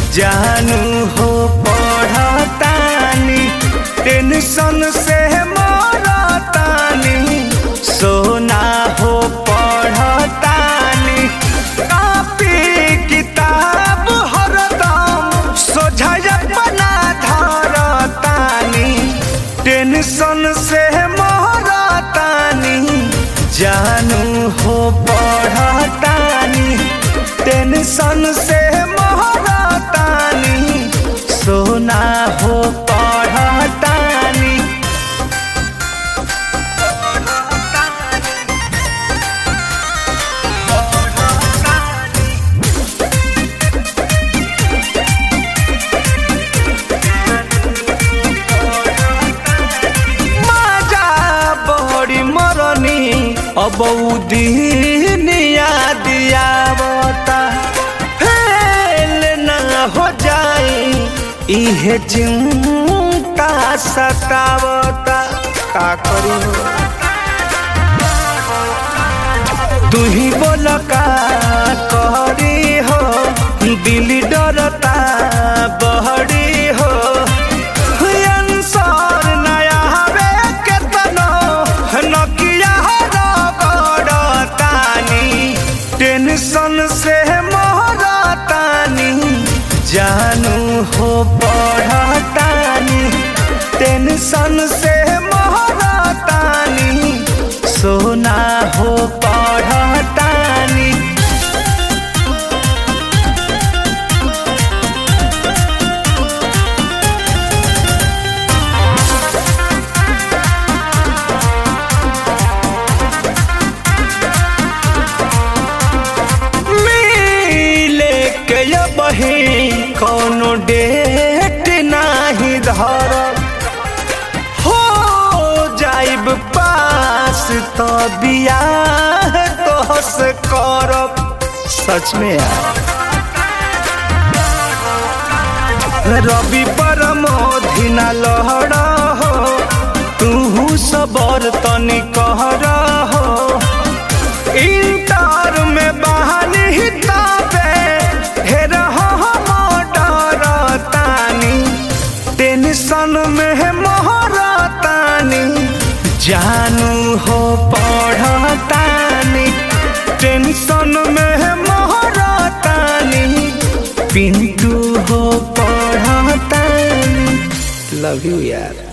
जानू हो पढ़तानी टेंशन से मरतानी सोना हो पढ़तानी कापी किताब हरदम सोझा बना धरतानी टेंशन से मरतानी जानू हो पढ़तानी टेंशन से महरतानी सोना हो पढ़तानी माजा बड़ी मरनी अब दिनिया दियावता फेल न हो जाए इहे चिंता सतावता का करी तू ही बोल का करी हो दिल डरता बहरी हो अंसर नया हवे केतनो नकिया रगड़तानी टेंशन से मोहरतानी जानू हो पढ़तानी टेंशन से मोहरतानी सोना हो पढ़तानी मिले के ये बही कोनो डेट नाही धर हो जाइब पास तो बियाह तोहस करब सच में यार रवि परमोधिना लहर हो तू सबर तनी कहर हो इंटर में बहानी ताबे हेर हम डरतानी टेंशन में मोहरतानी जानू हो पढ़तानी टेंशन में मोहरतानी पिंटू हो पढ़तानी लव यू यार